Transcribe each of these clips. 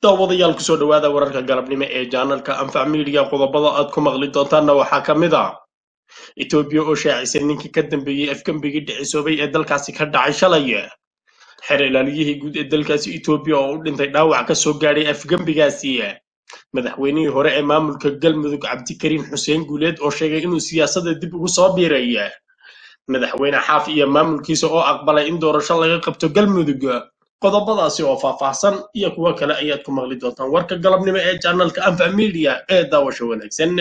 daawadayaal kusoo dhowaada wararka galabnimo ee jaanalka anfac miidiya qodobada aad ku maqli doontaanna waxaa ka mid ah etoobiya oo shaacisay ninkii ka dambeeyey afgembigii dhicisoobay ee dalkaasi ka dhacay shalay xeer ilaaliyihii guud ee dalkaasi etoobiya oo u dhintay dhaawac ka soo gaadhay afgembigaasi madaxweynihii hore ee maamulka galmudug cabdikariin xuseen guuleed oo sheegay inuu siyaasadda dib ugu soo biiray madaxweyne xaaf iyo maamulkiisa oo aqbalay in doorasho laga qabto galmudug qodobadaasi oo faahfaahsan iyo kuwo kale ayaad ku maqli doontaan warka galabnimo ee janalka anfac media ee daawasho wanaagsan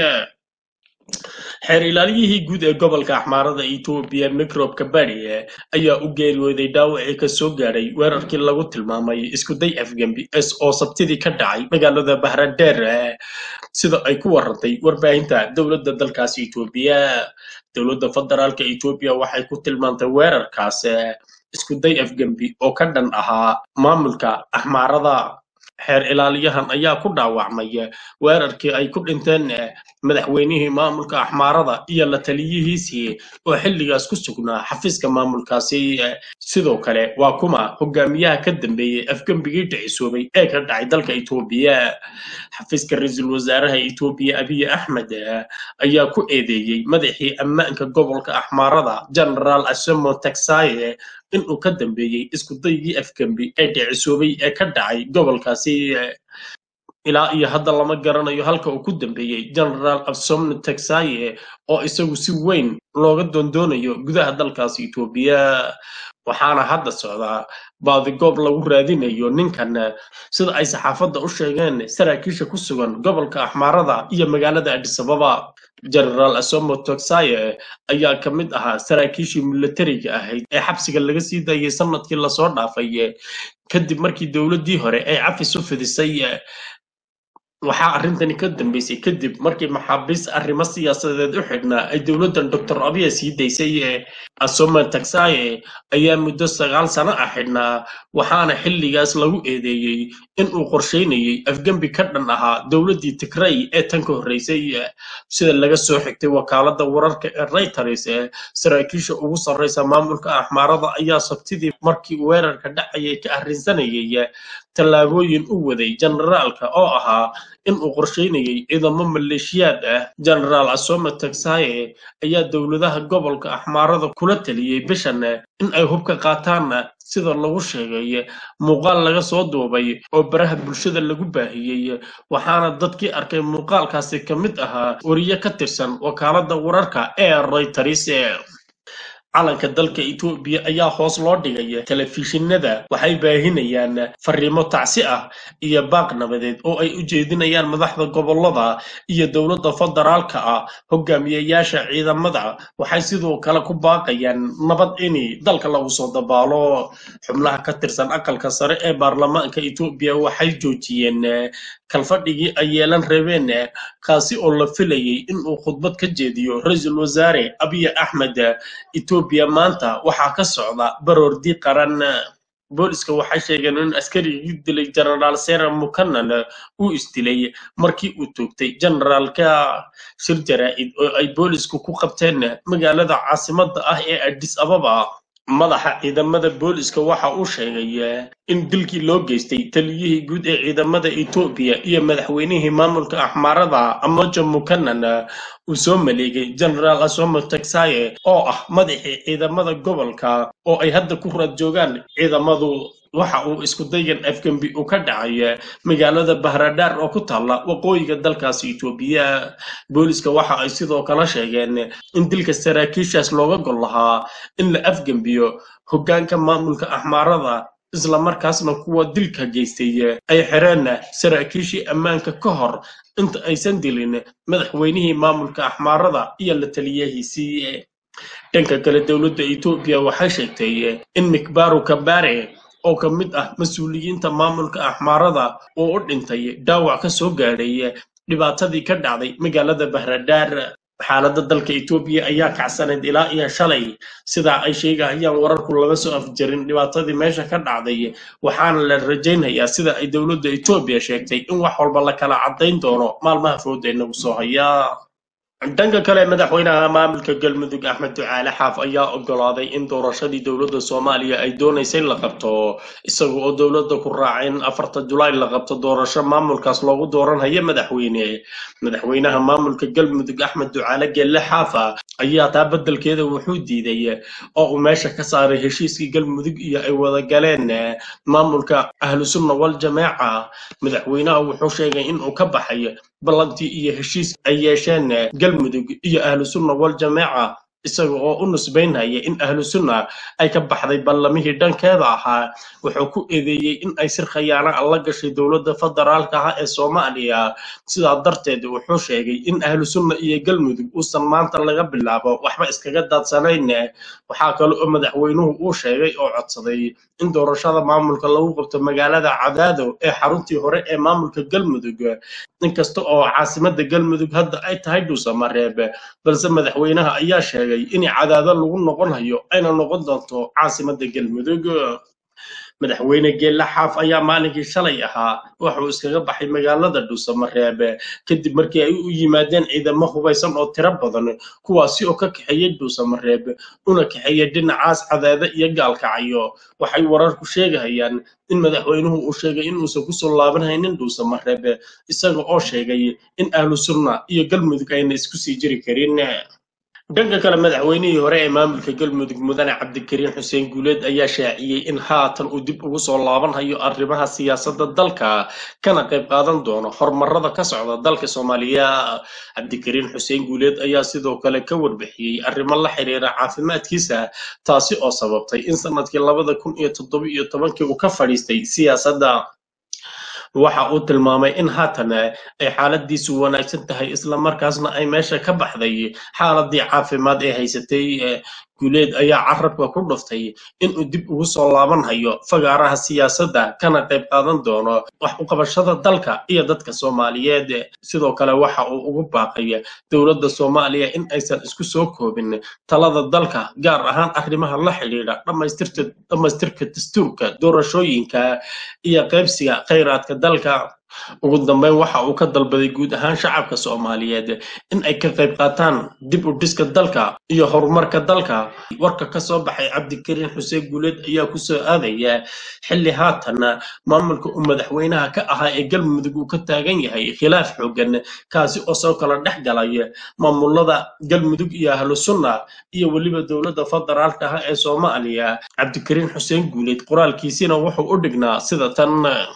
xeer ilaaliyihii guud ee gobolka axmaarada etoobiya microbka bari ayaa u geeriyooday dhaawacii ka soo gaadhay weerarkii lagu tilmaamay iskuday afgembi s oo sabtidii ka dhacay magaalada bahradeer sida ay ku warantay warbaahinta dowladda dalkaasi etoobiya dowladda federaalka etoobiya waxay ku tilmaantay weerarkaas iskuday afgembi oo ka dhan ahaa maamulka axmaarada xeer ilaaliyahan ayaa ku dhaawacmay weerarkii ay ku dhinteen madaxweynihii maamulka axmaarada iyo la taliyihiisii oo xilligaas ku sugnaa xafiiska maamulkaasi sidoo kale waa kuma hogaamiyaha ka dambeeyey afgembigii dhicisoobay ee ka dhacay dalka etoobiya xafiiska ra-iisul wasaaraha etoobiya abiy axmed ayaa ku eedeeyey madaxii ammaanka gobolka axmaarada genaraal asemo taxaye inuu ka dambeeyey iskudaygii afgembi ee dhicisoobay ee ka dhacay gobolkaasi ilaa iyo hadda lama garanayo halka uu ku dambeeyey genaraal absomne taxaye oo isagu si weyn looga doondoonayo gudaha dalkaasi etoobiya waxaana hadda socdaa baadigoob lagu raadinayo ninkan sida ay saxaafadda u sheegeen saraakiisha ku sugan gobolka axmaarada iyo magaalada adisababa genaraal asomo toxaye ayaa ka mid ahaa saraakiishii milatariga ahayd ee xabsiga laga sii daayay sanadkii lasoo dhaafay kadib markii dowladdii hore ay cafis u fidisay waxaa arrintani ka dambeysay kadib markii maxaabiis arrimo siyaasadeed u xidhnaa ay dowladdan doctor abiya sii daysay asoma taxaye ayaa muddo sagaal sano ah xidhnaa waxaana xilligaas lagu eedeeyey inuu qorsheynayey afgembi ka dhan ahaa dowladdii tigray ee tan ka horreysay sida laga soo xigtay wakaaladda wararka ee reyters saraakiisha ugu sarreysa maamulka axmaarada ayaa sabtidii markii weerarka dhacayay ka arrinsanayay tallaabooyin u waday generaalka oo ahaa inuu qorsheynayay ciidamo maleeshiyaad ah genaraal asoma taxaye ayaa dowladaha gobolka axmaarada kula taliyey bishan in ay hubka qaataan sida lagu sheegay muuqaal laga soo duubay oo baraha bulshada lagu baahiyey waxaana dadkii arkay muuqaalkaasi ka mid ahaa wariye ka tirsan wakaaladda wararka ee reyters calanka dalka etoobiya ayaa hoos loo dhigay telefishinada waxay baahinayaan fariimo tacsi ah iyo baaq nabadeed oo ay u jeedinayaan madaxda gobolada iyo dowladda federaalka ah hogaamiyayaasha ciidamada waxay sidoo kale ku baaqayaan nabad ini dalka lagu soo dabaalo xubnaha ka tirsan aqalka sare ee baarlamaanka etoobiya waxay joojiyeen kalfadhigii ay yeelan rabeen kaasi oo la filayay inuu khudbad ka jeediyo ra-iisul wasaare abiy axmed etoobiya maanta waxaa ka socda baroordi qaran booliska waxay sheegeen in askarigii dilay genaraal sera mukanan uu isdilay markii uu toogtay generaalka shir jaraa'id oo ay boolisku ku qabteen magaalada caasimadda ah ee adis ababa madaxa ciidamada booliska waxa uu sheegay in dilkii loo geystay taliyihii guud ee ciidamada etoobiya iyo madaxweynihii maamulka axmaarada amojo mukanan uu soo maleegay genaraal asomo taxaye oo ah madaxii ciidamada gobolka oo ay hadda ku raad joogaan ciidamadu waxa uu iskudayan afgembi uu ka dhacay magaalada bahradar oo ku taalla waqooyiga dalkaasi etoobiya booliska waxa ay sidoo kale sheegeen in dilka saraakiishaas looga gol lahaa in la afgembiyo hoggaanka maamulka axmaarada isla markaasna kuwa dilka geystay ay xireen saraakiishii ammaanka ka hor inta aysan dilin madaxweynihii maamulka axmaarada iyo la taliyahiisii dhanka kale dowladda etoobiya waxay sheegtay in mikbaru kabare oo ka mid ah mas-uuliyiinta maamulka axmaarada oo u dhintay dhaawac ka soo gaadhay dhibaatadii ka dhacday magaalada bahradar xaaladda dalka etoobiya ayaa kacsanayd ilaa iyo shalay sidaa ay sheegahayaan wararku laga soo afjarin dhibaatadii meesha ka dhacday waxaana la rajaynayaa sida ay dowladda etoobiya sheegtay in wax walba la kala caddayn doono maalmaha food ee nagu soo haya dhanka kale madaxweynaha maamulka galmudug axmed ducaale xaaf ayaa ogolaaday in doorashadii dowladda soomaaliya ay doonaysay la qabto isaga oo dowladda ku raacay in afarta julaay la qabto doorasho maamulkaas loogu dooranhayo madaxweyne madaxweynaha maamulka galmudug axmed ducaale gelle xaafa ayaa taa beddelkeeda wuxuu diiday oo uu meesha ka saaray heshiiskii galmudug iyo ay wada galeen maamulka ahlusunna wal jamaaca madaxweynaha wuxuu sheegay in uu ka baxay ballantii iyo heshiis ay yeesheen galmudug iyo ahlu sunna wal jamaaca isaga oo u nusbaynaya in ahlu sunna ay ka baxday ballamihii dhankeeda ahaa wuxuu ku eedeeyey in ay sir khayaana la gashay dowladda federaalka ah ee soomaaliya sidaa darteed wuxuu sheegay in ahlu sunna iyo galmudug uusan maanta laga bilaabo waxba iskaga daadsanayn waxaa kale oo madaxweynuhu uu sheegay oo codsaday in doorashada maamulka lagu qabto magaalada cadaado ee xaruntii hore ee maamulka galmudug inkasta oo caasimada galmudug hadda ay tahay dhuusamareeb balse madaxweynaha ayaa sheegay in cadaado lagu noqon hayo ayna noqon doonto caasimada galmudug madaxweyne geelle xaaf ayaa maalinkii shalay ahaa wuxuu iskaga baxay magaalada dhuusamareeb kadib markii ay u yimaadeen ciidamo hubaysan oo tiro badan kuwaasi oo ka kaxeeyey dhuusamareeb una kaxeeyey dhinacaas cadaado iyo gaalkacyo waxay wararku sheegahayaan in madaxweynuhu uu sheegay inuusan kusoo laabanhaynin dhuusamareeb isaga oo sheegay in ahlu sunna iyo galmudug ayna isku sii jiri karin dhanka kale madaxweynihii hore ee maamulka galmudug mudane cabdikariin xuseen guuleed ayaa shaaciyey in haatan uu dib ugu soo laabanhayo arrimaha siyaasadda dalka kana qayb qaadan doono horumarada ka socda dalka soomaaliya cabdikariin xuseen guuleed ayaa sidoo kale ka warbixiyey arrimo la xiriira caafimaadkiisa taasi oo sababtay in sanadkii labada kun iyo toddoba iyo tobankii uu ka fadhiistay siyaasadda waxa uu tilmaamay in haatan ay xaaladiisu wanaagsan tahay islamarkaasna ay meesha ka baxday xaaladii caafimaad ee haysatay guuleed ayaa carabka ku dhuftay inuu dib ugu soo laabanhayo fagaaraha siyaasadda kana qayb qaadan doono wax u qabashada dalka iyo dadka soomaaliyeed sidoo kale waxa uu ugu baaqay dowladda soomaaliya in aysan isku soo koobin talada dalka gaar ahaan arrimaha la xidhiidha dhammaystirka dastuurka doorashooyinka iyo qaybsiga khayraadka dalka ugu dambeyn waxa uu ka dalbaday guud ahaan shacabka soomaaliyeed in ay ka qayb qaataan dib u dhiska dalka iyo horumarka dalka warka ka soo baxay cabdikariin xuseen guuleed ayaa ku soo aadaya xilli haatan maamulka uu madaxweynaha ka ahaa ee galmudug uu ka taagan yahay khilaaf xoogan kaasi oo soo kala dhex galay maamulada galmudug iyo ahlu sunna iyo weliba dowladda federaalka ah ee soomaaliya cabdikariin xuseen guuleed qoraalkiisina wuxuu u dhignaa sida tan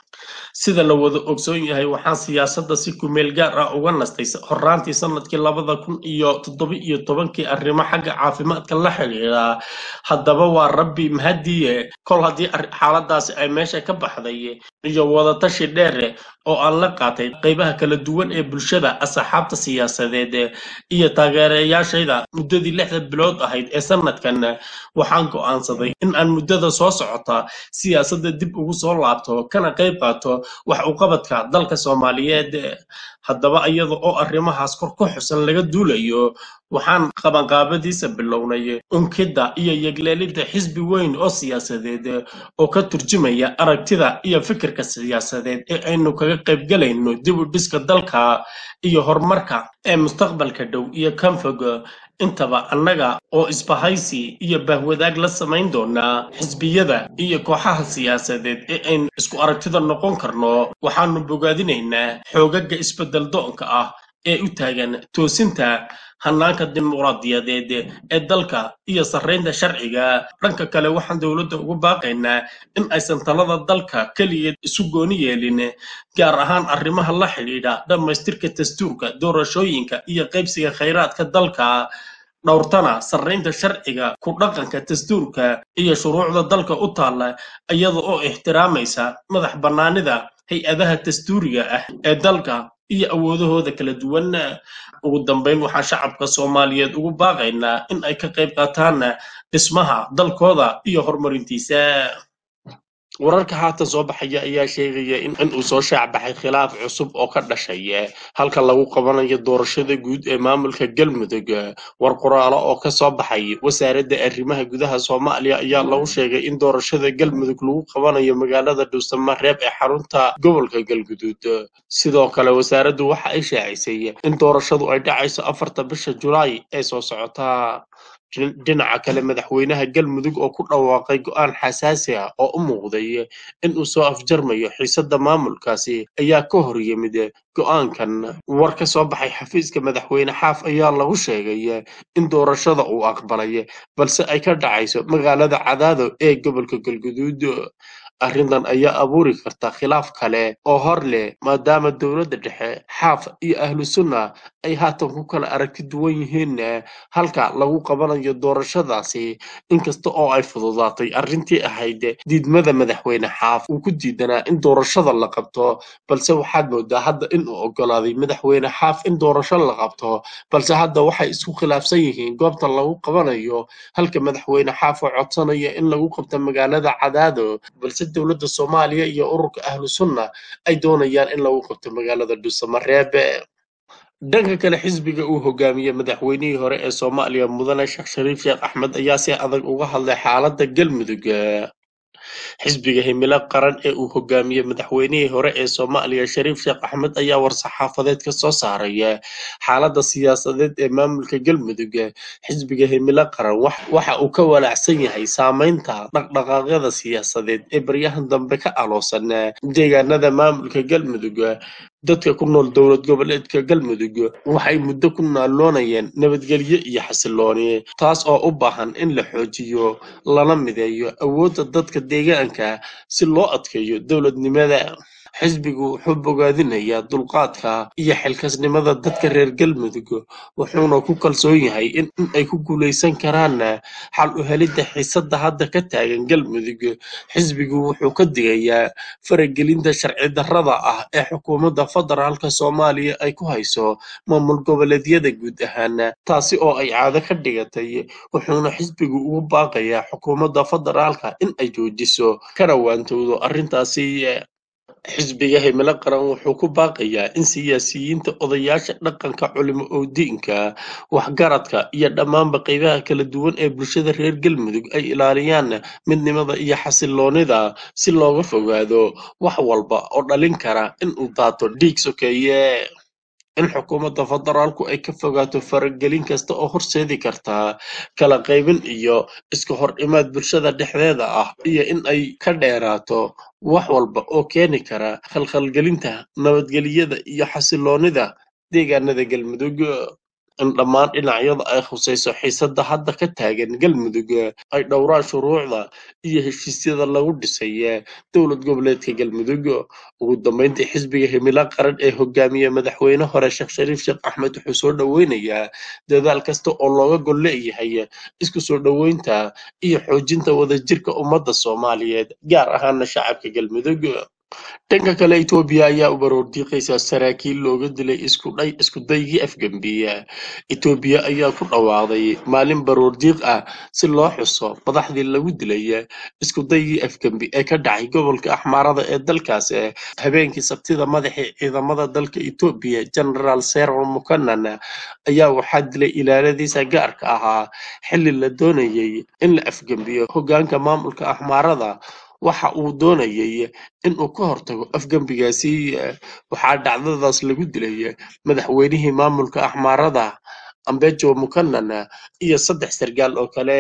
sida la wada ogsoon yahay waxaan siyaasadda si kumeel gaar ah uga nastay horaantii sanadkii labada kun iyo toddoba iyo tobankii arrimo xagga caafimaadka la xidhiidha haddaba waa rabbi mahadiye kol haddii xaaladaasi ay meesha ka baxday iyo wadatashi dheer oo aan la qaatay qaybaha kala duwan ee bulshada asxaabta siyaasadeed iyo taageerayaashayda muddadii lixda bilood ahayd ee sanadkan waxaan go'aansaday in aan muddada soo socota siyaasadda dib ugu soo laabto kana qayb qaato wax u qabadka dalka soomaaliyeed haddaba iyada oo arrimahaas kor ku xusan laga duulayo waxaan qabanqaabadiisa bilownay unkidda iyo yegleelidda xisbi weyn oo siyaasadeed oo ka turjumaya aragtida iyo fikirka siyaasadeed ee aynu kaga qaybgalayno dib u dhiska dalka iyo horumarka ee mustaqbalka dhow iyo kanfog intaba annaga oo isbahaysi iyo bahwadaag la samayn doonaa xisbiyada iyo kooxaha siyaasadeed ee aynu isku aragtida noqon karno waxaanu bogaadinaynaa xoogaga isbedel doonka ah ee u taagan toosinta hannaanka dimuqraadiyadeed ee dalka iyo sarraynta sharciga dhanka kale waxaan dowladda ugu baaqaynaa in aysan talada dalka keligeed isu gooni yeelin gaar ahaan arrimaha la xidhiidha dhammaystirka dastuurka doorashooyinka iyo qaybsiga khayraadka dalka dhowrtana sarraynta sharciga ku dhaqanka dastuurka iyo shuruucda dalka u taalla iyada oo ixtiraamaysa madax bannaanida hay-adaha dastuuriga ah ee dalka iyo awoodahooda kala duwan ugu dambeyn waxaan shacabka soomaaliyeed ugu baaqaynaa in ay ka qayb qaataan dhismaha dalkooda iyo horumarintiisa wararka haatan soo baxaya ayaa sheegaya in uu soo shaacbaxay khilaaf cusub oo ka dhashay halka lagu qabanayo doorashada guud ee maamulka galmudug war qoraalo oo ka soo baxay wasaaradda arrimaha gudaha soomaaliya ayaa lagu sheegay in doorashada galmudug lagu qabanayo magaalada dhuusamareeb ee xarunta gobolka galguduud sidoo kale wasaaraddu waxa ay shaacisay in doorashadu ay dhacayso afarta bisha julaay ee soo socota dhinaca kale madaxweynaha galmudug oo ku dhawaaqay go'aan xasaasi ah oo u muuqday in uu soo afjarmayo xiisadda maamulkaasi ayaa ka hor yimid go'aankan war ka soo baxay xafiiska madaxweyne xaaf ayaa lagu sheegay in doorashada uu aqbalay balse ay ka dhacayso magaalada cadaado ee gobolka galguduud arrintan ayaa abuuri karta khilaaf kale oo hor leh maadaama dowladda dhexe xaaf iyo ahlu sunna ay haatan ku kala aragti duwan yihiin halka lagu qabanayo doorashadaasi inkasta oo ay fududaatay arrintii ahayd diidmada madaxweyne xaaf uu ku diidanaa in doorashada la qabto balse waxaad moodaa hadda in uu ogolaaday madaxweyne xaaf in doorasho la qabto balse hadda waxay isku khilaafsan yihiin goobta lagu qabanayo halka madaxweyne xaaf oo codsanaya in lagu qabto magaalada cadaado balse dowladda soomaaliya iyo ururka ahlu sunna ay doonayaan in lagu qabto magaalada dhuusamareebe dhanka kale xisbiga uu hogaamiyey madaxweynihii hore ee soomaaliya mudane sheekh shariif sheekh axmed ayaa si adag uga hadlay xaaladda galmudug xisbiga himilo qaran ee uu hogaamiyey madaxweynihii hore ee soomaaliya shariif sheekh axmed ayaa war-saxaafadeed ka soo saaray xaaladda siyaasadeed ee maamulka galmudug xisbiga himilo qaran waxa uu ka walaacsan yahay saameynta dhaqdhaqaaqyada siyaasadeed ee baryahan dambe ka aloosan deegaanada maamulka galmudug dadka ku nool dowlad goboleedka galmudug waxay muddo ku naalloonayeen nabadgelyo iyo xasilooni taas oo u baahan in la xoojiyo lana mideeyo awoodda dadka deegaanka si loo adkeeyo dowladnimada xisbigu wuxuu bogaadinayaa dulqaadka iyo xilkasnimada dadka reer galmudug wuxuuna ku kalsoon yahay in ay ku guulaysan karaan xal u helidda xiisadda hadda ka taagan galmudug xisbigu wuxuu ka digayaa faragelinta sharci darrada ah ee xukuumadda federaalka soomaaliya ay ku hayso maamul goboleedyada guud ahaan taasi oo ay caado ka dhigatay wuxuuna xisbigu ugu baaqayaa xukuumadda federaalka in ay joojiso kana waantowdo arrintaasi xisbiga himilo qaran wuxuu ku baaqayaa in siyaasiyiinta odayaasha dhaqanka culimo owdiinka waxgaradka iyo dhammaanba qaybaha kala duwan ee bulshada reer galmudug ay ilaaliyaan midnimada iyo xasiloonida si looga fogaado wax walba oo dhalin kara in uu daato dhiig sokeeye in xukuumadda federaalku ay ka fogaato faragelin kasta oo horseedi karta kala qaybin iyo iska hor imaad bulshada dhexdeeda ah iyo in ay ka dheeraato wax walba oo keeni kara khalkhalgelinta nabadgelyada iyo xasiloonida deegaanada galmudug in dhammaan dhinacyada ay khusayso xiisadda hadda ka taagan galmudug ay dhowraan shuruucda iyo heshiisyada lagu dhisay dowlad goboleedka galmudug ugu dambeyntii xisbiga himilo qaran ee hogaamiye madaxweyne hore sheekh shariif sheekh axmed wuxuu soo dhoweynayaa dadaal kasta oo looga gol leeyahay isku soo dhoweynta iyo xoojinta wadajirka ummadda soomaaliyeed gaar ahaana shacabka galmudug dhanka kale etoobiya ayaa u baroordiiqaysa saraakiil looga dilay iskudhay iskudaygii afgembiya etoobiya ayaa ku dhawaaqday maalin baroordiiq ah si loo xuso madaxdii lagu dilay iskudaygii afgembi ee ka dhacay gobolka axmaarada ee dalkaas habeenkii sabtida madaxii ciidamada dalka etoobiya genaraal serar mukanan ayaa waxaa dilay ilaaladiisa gaarka ahaa xilli la doonayay in la afgembiyo hogaanka maamulka axmaarada waxa uu doonayay in uu ka hortago afgembigaasi waxaa dhacdadaas lagu dilay madaxweynihii maamulka axmaarada ambejo mukanan iyo saddex sargaal oo kale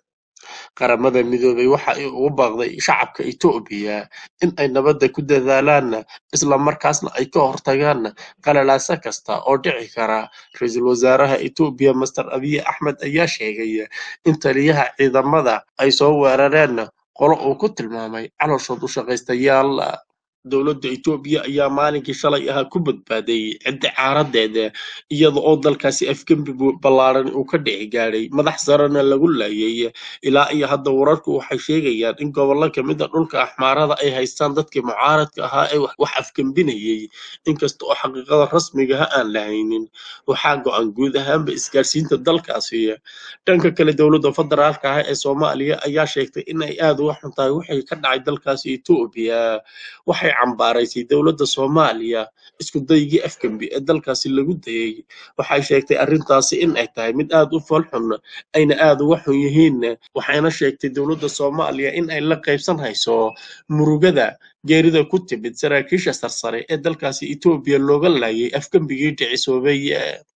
qaramada midoobay waxa ay ugu baaqday shacabka etoobiya in ay nabadda ku dadaalaan islamarkaasna ay ka hortagaan qalalaaso kasta oo dhici kara ra-iisul wasaaraha etoobiya master abiy axmed ayaa sheegay in taliyaha ciidamada ay soo weerareen qolo uu ku tilmaamay calooshood u shaqaystayaal dowladda etoobiya ayaa maalinkii shalay ahaa ku badbaaday ciddi caaradeeda iyada oo dalkaasi afgembi ballaaran uu ka dhici gaadhay madax sarena lagu laayay ilaa iyo hadda wararku waxay sheegayaan in gobollo kamid a dhulka axmaarada ay haystaan dadkii mucaaradka ahaa ee wax afgembinayay inkasta oo xaqiiqada rasmigaha aan la haynin waxaa go-an guud ahaanba isgaarsiinta dalkaasi dhanka kale dowladda federaalka ah ee soomaaliya ayaa sheegtay in ay aada uga xun tahay wixii ka dhacay dalkaasi etoobiya waxay cambaaraysay dowladda soomaaliya isku daygii afgembi ee dalkaasi lagu dayay waxay sheegtay arrintaasi in ay tahay mid aada u foolxun ayna aada uga xun yihiin waxayna sheegtay dowladda soomaaliya in ay la qaybsan hayso murugada geerida ku timid saraakiisha sarsare ee dalkaasi etoobiya looga laayay afgembigii dhicisoobay